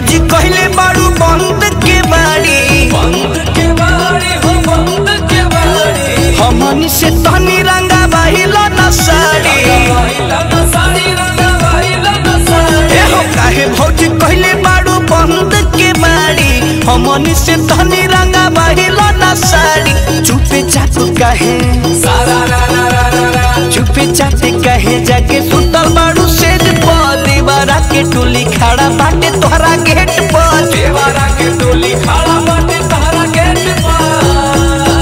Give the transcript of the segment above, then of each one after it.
भौजी कहले बाड़ू बंद के बाड़ी बंद के बाड़ी हो बंद के बाड़ी हमनी से तनी रंगा बाहिल न साड़ी बाइला न साड़ी रंगा बाइला न साड़ी ए हो काहे भौजी कहले बाड़ू बंद के बाड़ी हमनी से तनी रंगा बाहिल न साड़ी चुपे चाप काहे सारा रा रा रा रा रा चुपे चाप काहे जाके सुतल बाड़ू सेज पर दीवारा के टोली खड़ा बाटे तोहरा गेट पर देवारा के टोली खड़ा बाटे तारा गेट पर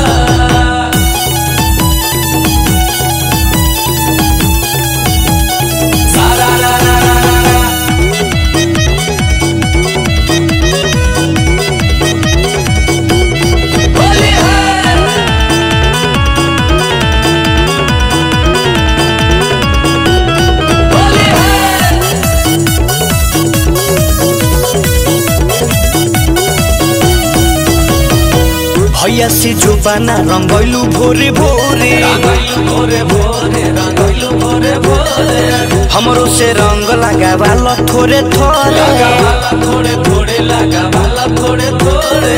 सारा रा रा रा रा रा होली है होली है भैया से जो बना रंगैलू भोरे भोरे रंगैलू भोरे भोरे रंगैलू भोरे भोरे हमरो से रंग लगावाल थोरे थोरे लगा वाला थोड़े थोड़े लगा वाला थोड़े थोड़े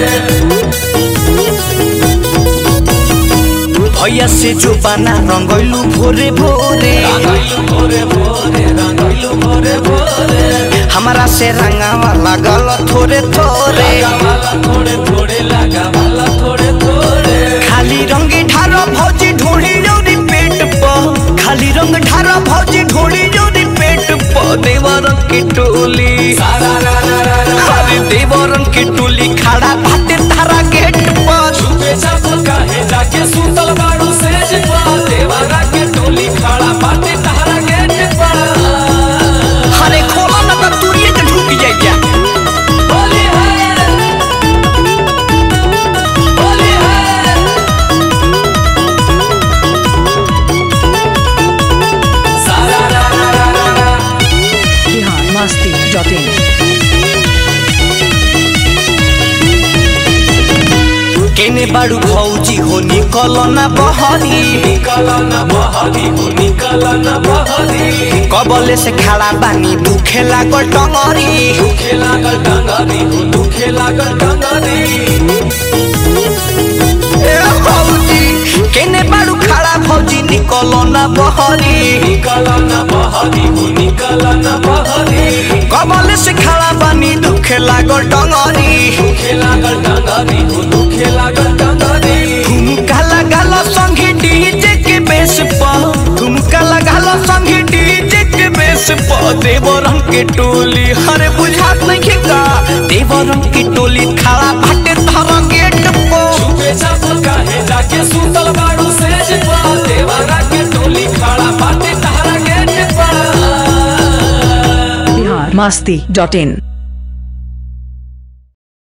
भैया से जो बना रंगैलू भोरे भोरे रंगैलू भोरे भोरे रंगैलू भोरे भोरे हमारा से रंगावा लगल थोरे थोरे लगा वाला थोड़े थोड़े लगा वाला थोड़े थोड़े खाली रंग ढारो भौजी ढोड़ी जोरी पेट पर खाली रंग ढारो भौजी ढोड़ी जोरी पेट पर देवरंग की टोली सारा रा रा रा रा अरे देवरंग की टोली खड़ा बाटे तारा गेट पर छुपे छप काहे जाके सुतल बाड़ू सेज पर देवारा के टोली खड़ा बाटे तारा गेट पर अरे खोला ना तो तुरिये के ढुक जाइया होली है होली है सारा रा रा रा रा रा biharmasti.in केने बाड़ू भौजी हो निकल ना बहरी निकल न बहरी हो निकल न बहरी कबले से खड़ा बानी दुखे लागल टंगरी दुखे लागल डंगरी हो दुखे लागल डंगरी ए भौजी केने बाड़ू खड़ा भौजी निकल ना बहरी निकल न बहरी हो निकल न बहरी कबले से खड़ा बानी दुखे लागल टंगरी दुखे लागल डंगरी हो दुखे लागल डंगरी ठुमका लगाल संगे डीजे के बेस पर ठुमका लगाल संगे डीजे के बेस पर देवरंग के टोली हरे बुझात नहीं का देवरंग की टोली खड़ा बाटे धर गेट पर छुपे छप काहे जाके सुतल बाड़ू सेज पर देवारा के टोली खड़ा बाटे तारा गेट पर biharmasti.in